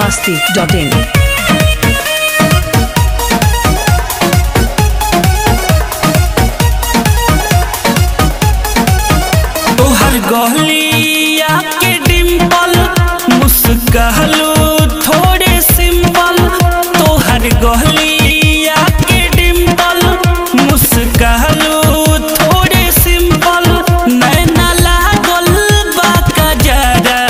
masti.in. तोहर गहलिया के डिम्पल मुस्कहलो थोड़े सिंपल तोहर गहलिया के डिम्पल मुस्कहलो थोड़े सिंपल नैना लागल बा कजरा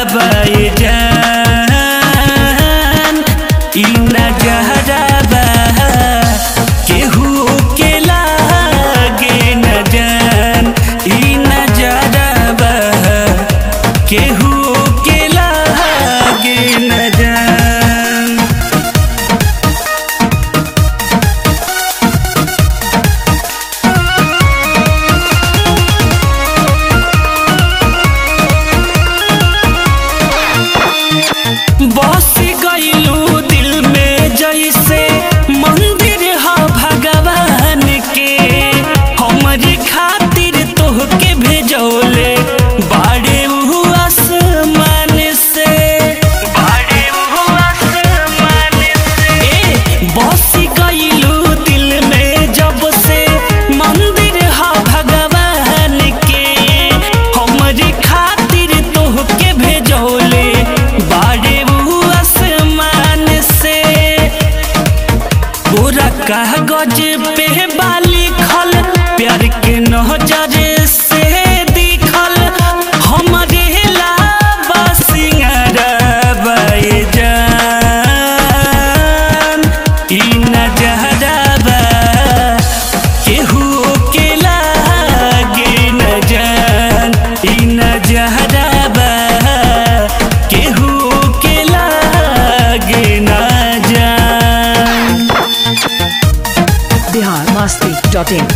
बैजान ई नजरा बा केहू के लागे न जान ई नजरा बा केहू के लागे न जान बस गईलू दिल में जैसे मंदिर ह भगवान के हमरी खातिर तोहके भेजौले बाड़े उ आसमान से बाड़े उ आसमान से ए बस गईलू दिल में जब से मंदिर ह भगवान के हमरी खातिर तोहके भेजौले बाड़े उ आसमान से पूरा कागज पे बाली खल प्यार के नजर से दिखल हमरे लाबा सिंगारा जान ई नजरबा केहू के लागे न जान ई नजरबा केहू के लागे न जान Bihar masti.in.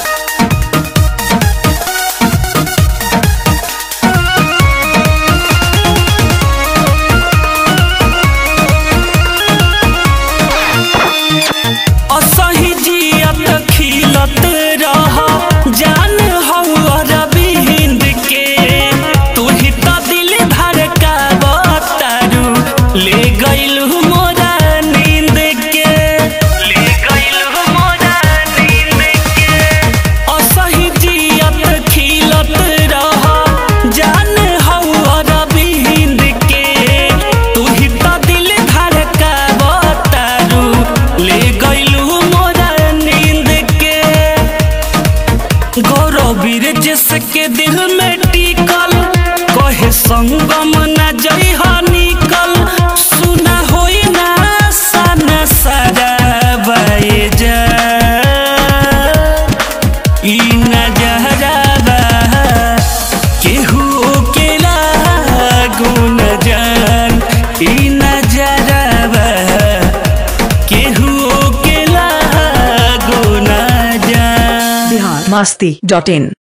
असही जियत खिलत रह जान हौ रविंद के तू ही तो दिल धड़कावतारू ले गइलू मोरा नींद के ले गइलू मोरा नींद के असही जियत खिलत रह जान हौ रविंद के तू ही तो दिल धड़कावतारू ले गइलू मोरा नींद के गौरव वीर जिसके दिल में टिकल कहे संगम न जई निकल सुना होई ना सना सारा बैजा ई नजरबा केहू के लागू न जान ई नजरबा केहू के लागू न जान Bihar masti.in.